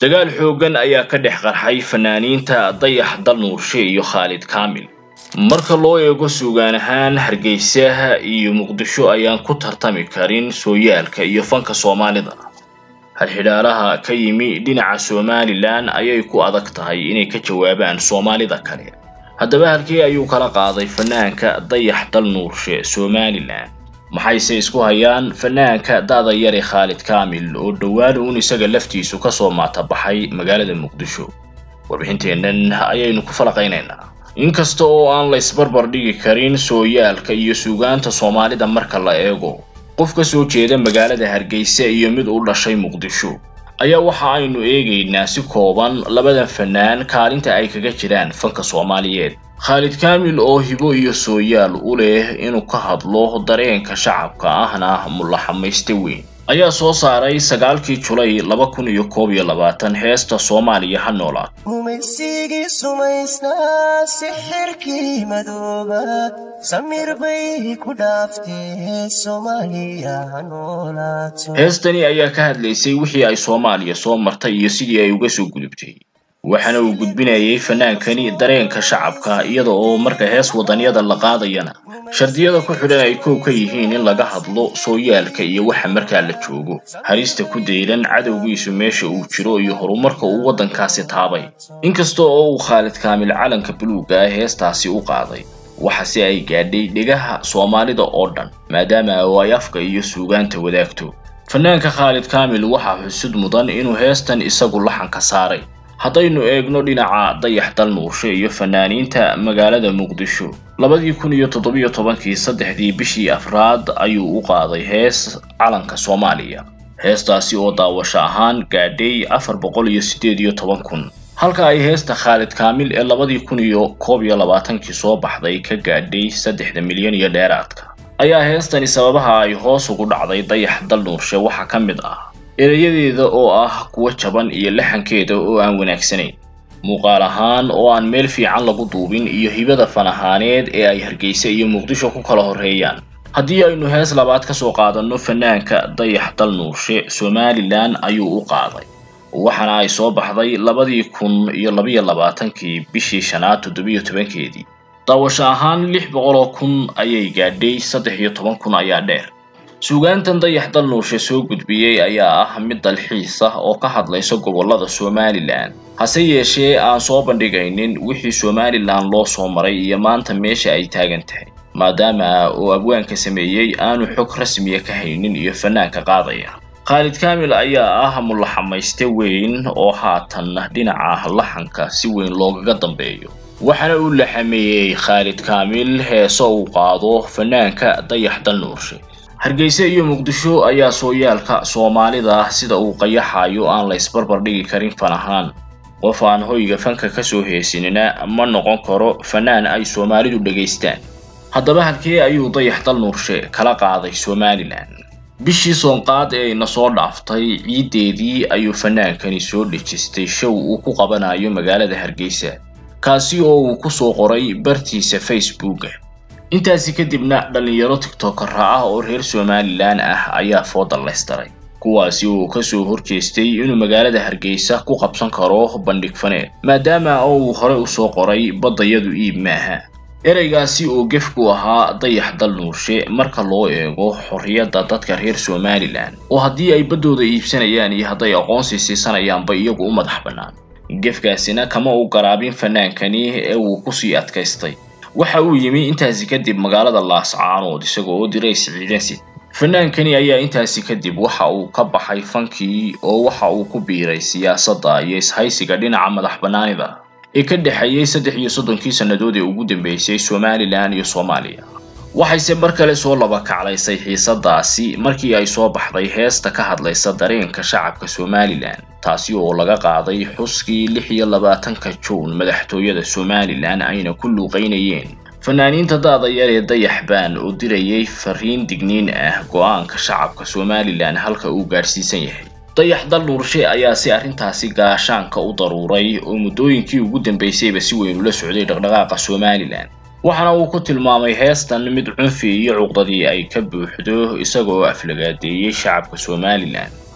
dagaal xooggan ayaa ka dhex qarxay fanaaniinta dayax dal nuurshe iyo khaalid kaamil marka loo eego suugaan ahaan hargeysaha iyo muqdisho ayaan ku tartami karin sooyaalka iyo fanka soomaalida halxidhaalaha ka yimi dhinaca somalilan ayay ku adag tahay inay ka jawaabaan soomaalida kale haddaba halkii ayuu kala qaaday fanaanka dayax dal nuurshe somalilan maxayse isku hayaan fanaanka da'da yare khaalid kaamil oo dhowaan uun isaga laftiisu kasoo maatabaxay magaalada muqdisho warbixinteennan ayaynu ku falaqaynaynaa inkasta oo aan la isbarbar dhigi karin sooyaalka iyo suugaanta soomaalida marka la eego qof ka soo jeeda magaalada hargeysa iyo mid u dhashay muqdisho ayaa waxa aynu eegaynaa si kooban labadan fanaan kaalinta ay kaga jiraan fanka soomaaliyeed khaalid kaamil oo hibo iyo sooyaal u leh inuu ka hadlo dareenka shacabka ahna mulaxamayste weyn ayaa soo saaray sagaalkii julay laba kun iyo koob iyo labaatan heesta soomaaliya ha noolaad gumaysigii sumaysnaa sixirkii madooba samir bay ku dhaaftee soomaaliya ha noolaato heestani ayaa ka hadlaysay wixii ay soomaaliya soo martay iyo sidii ay uga soo gudubtay waxaana uu gudbinayay fanaankani dareenka shacabka iyada oo marka hees wadanyada la qaadayana shardiyada ku xidhan ay koow ka yihiin in laga hadlo sooyaalka iyo waxa markaa la joogo harista ku daylan cadowgiisu meesha uu jiro iyo horumarka uu waddankaasi taabay inkasta oo uu khaalid kaamil calanka buluugga ah heestaasi u qaaday waxase ay gaadhay dhegaha soomaalida oo dhan maadaama oo ay afka iyo suugaanta wadaagto fanaanka khaalid kaamil waxaa xusud mudan inuu heestan isagu laxanka saaray haddaynu eegno dhinaca dayax dal nuurshe iyo fanaaniinta magaalada muqdisho labadii kun iyo toddobiyo tobankii saddexdii bishii afraad ayuu u qaaday hees calanka soomaaliya heestaasi oo daawasho ahaan gaadhay afar boqol iyo siddeed iyo toban kun halka ay heesta khaalid kaamil ee labadii kun iyo koob iyo labaatankii soo baxday ka gaadhay saddexda milyan iyo dheeraadka ayaa heestani sababaha ay hoos ugu dhacday dayax dal nuurshe waxaa ka mid ah erayadeeda oo ah kuwa jaban iyo laxankeeda oo aan wanaagsanayn muuqaal ahaan oo aan meel fiican lagu duubin iyo hibada fan ahaaneed ee ay hargeysa iyo muqdisho ku kala horreeyaan haddii aynu hees labaad ka soo qaadanno fanaanka dayax dal nuurshe somalilan ayuu u qaaday waxaana ay soo baxday labadii kun iyo labiyo labaatankii bishii shanaad toddobiyo tobankeedii daawasho ahaan lix boqol oo kun ayay gaadhay saddex iyo toban kun ayaa dheer suugaantan dayax dal nuurshe soo gudbiyey ayaa ah mid dalxiis ah oo ka hadlaysa gobollada somalilan hase yeeshee aan soo bandhigaynin wixii somalilan loo soo maray iyo maanta meesha ay taagan tahay maadaama oo abwaanka sameeyey aanu xog rasmiya ka haynin iyo fanaanka qaadaya khaalid kaamil ayaa ah mulaxamayste weyn oo haatan dhinaca laxanka si weyn loogaga dambeeyo waxaana uu laxameeyey khaalid kaamil heese uu qaado fanaanka dayax dal nuurshe hargeysa iyo muqdisho ayaa sooyaalka soomaalida sida uu qayaxayo aan la isbarbar dhigi karin fan ahaan qof aan hoyga fanka kasoo heesinina ma noqon karo fanaan ay soomaalidu dhegaystaan haddaba halkee ayuu dayax dal nuurshe kala qaaday somalilan bishii soonqaad ee ina soo dhaaftay ciiddeedii ayuu fanaankani soo dhejistay show uu ku qabanayo magaalada hargeysa kaasi oo uu kusoo qoray bartiisa facebooka intaasi kadibna dhallinyaro tiktokara ah oo reer somalilan ah ayaa foodallaystaray kuwaasi oo kasoo horjeestay inuu magaalada hargeysa ku qabsan karo bandhig faneed maadaama oo uu hore usoo qoray baddayadu iib maaha ereygaasi oo gef ku ahaa dayax dal nuurshe marka loo eego xorriyadda dadka reer somalilan oo haddii ay baddooda iibsanayaan iyo hadday aqoonsi siisanayaanba iyagu u madax bannaan gefkaasina kama u garaabin fanaankani ee uu kusii adkaystay waxa uu yimi intaasi kadib magaalada laascaanood isagoo oo diray siciidansid fanaankani ayaa intaasi kadib waxa uu ka baxay fankii oo waxa uu ku biiray siyaasadda iyo ishaysiga dhinaca madax bannaanida ee ka dhexeeyey saddex iyo soddonkii sannadood ee ugu dambeysay somalilan iyo soomaaliya waxayse mar kale soo laba kaclaysay xiisadaasi markii ay soo baxday heesta ka hadlaysa dareenka shacabka somalilan taasi oo laga qaaday xuskii lix iyo labaatanka juun madaxtooyada somalilan ayna ku luuqaynayeen fanaaniinta daada yar ee dayax baan oo dirayay fariin digniin ah go-aanka shacabka somalilan halka uu gaadhsiisan yahay dayax dal nuurshe ayaa si arrintaasi gaashaanka u daruuray oo muddooyinkii ugu dambeysayba si weyn ula socday dhaqdhaqaaqa somalilan waxaana uu ku tilmaamay heestan mid cunfi iyo cuqdadii ay ka buuxdo isagoo aflagaadeeyey shacabka somalilan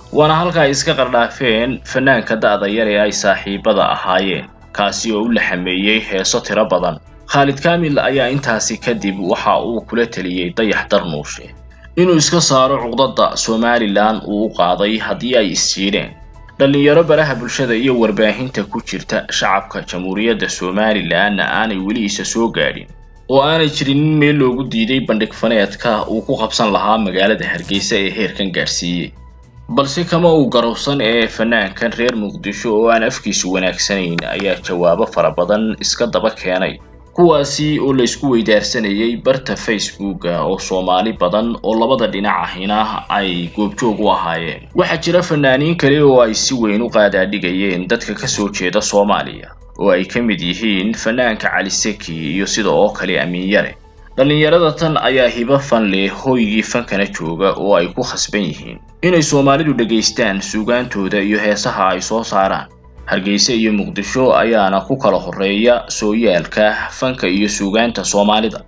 waana halka ay iska qardhaafeen fanaanka da'da yar ee ay saaxiibada ahaayeen kaasi oo u laxameeyey heeso tiro badan khaalid kaamil ayaa intaasi kadib waxa uu kula teliyey dayax darnuushe inuu iska saaro cuqdada somalilan uu u qaaday haddii ay isjiidheen dhallinyaro baraha bulshada iyo warbaahinta ku jirta shacabka jamhuuriyadda somalilanna aanay weli isa soo gaadhin oo aanay jirin in meel loogu diiday bandhig faneedka uu ku qabsan lahaa magaalada hargeysa ee heerkan gaadhsiiyey balse kama uu garowsan ee fanaankan reer muqdisho oo aan afkiisu wanaagsanayn ayaa jawaabo fara badan iska daba keenay kuwaasi oo la isku weydaarsanayay barta facebooka oo soomaali badan oo labada dhinac ahina ay goobjoog u ahaayeen waxaa jira fanaaniin kale oo ay si weyn u qaadaadhigayeen dadka kasoo jeeda soomaaliya oo ay ka mid yihiin fanaanka cali seki iyo sida oo kale amiin yare dhallinyarada tan ayaa hibo fan leh hooygii fankana jooga oo ay ku khasban yihiin inay soomaalidu dhegaystaan suugaantooda iyo heesaha ay soo saaraan hargeysa iyo muqdisho ayaana ku kala horreeya sooyaalka fanka iyo suugaanta soomaalida